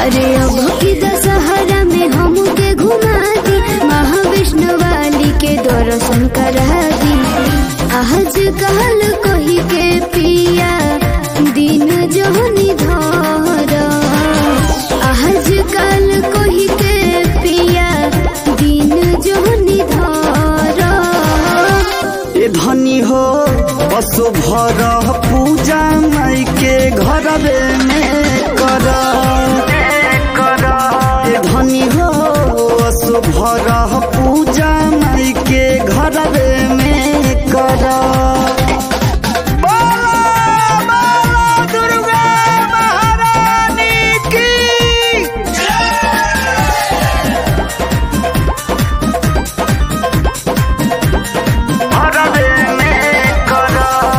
अरे अब की दशहरा में हमके घुमा दी महाविष्णु वाली के दर्शन करा दी आज कहल कही के पिया दिन जोहनी धर आज कल कही के पिया दिन जोहनी धर ए धनी हो पशु भर पूजा माई के घर में कर ए धनी हो पशु भर पूजा माई के घर में कर दुर्गा महारानी की हरदे में कर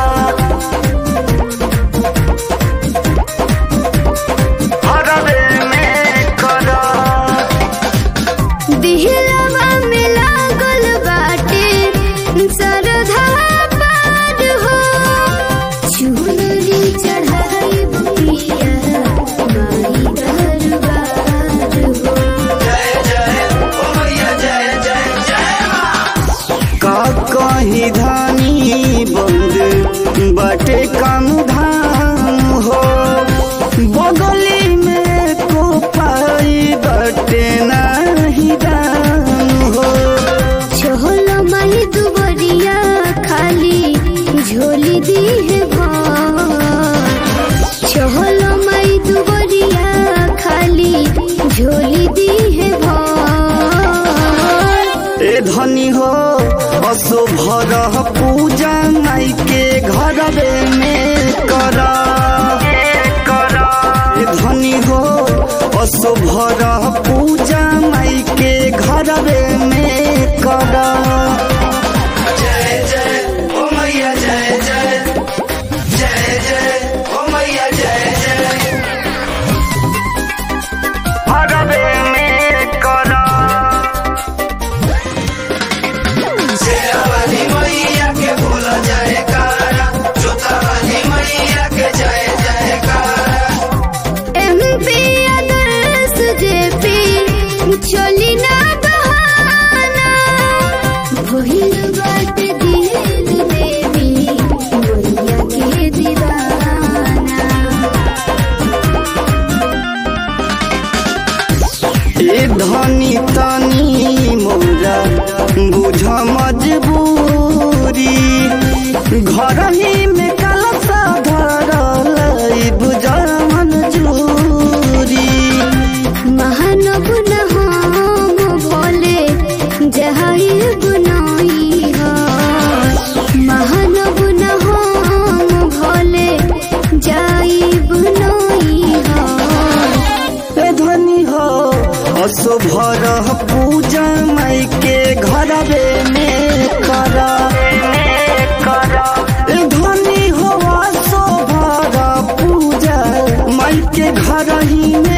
हरदे में कर दिहलवा में लागल बाटे सरधा पार हो चुनरी चढ़ाई बुढ़िया माई दरबार हो का कहीं धानी बंद बटे काम धाम हो बगली में को पाई बटे नहीं दाम हो छोल माही दुबरिया खाली झोली दी है भर छोल माही दुबरिया खाली झोली दी है भर ए धनी हो असो भर पूजा माई के घर में कर ए धनी हो असो भर पूजा माई के घर में कर जय जय ओ मैया जय जय जय जय ओ मैया जय जय हरबे में कर शेरावाली मैया के भूल जाए कारा जोतावाली मैया के जय जयकारा एमपी आदर्श जेपी चली ना बहाना भइल बाटे दिल देवी मैया के दीवाना ए धनी तनी मोरा बुझ मजबूरी घर ही में कलसा धरल बुझ मंजूरी महानव न हम भोले जहाई बनाई हो महानव न हम भोले जाई बनाई हो ए धनी हो असो भर पूजा माई के घर में कर ए धनी हो असो भर पूजा माई के घर ही में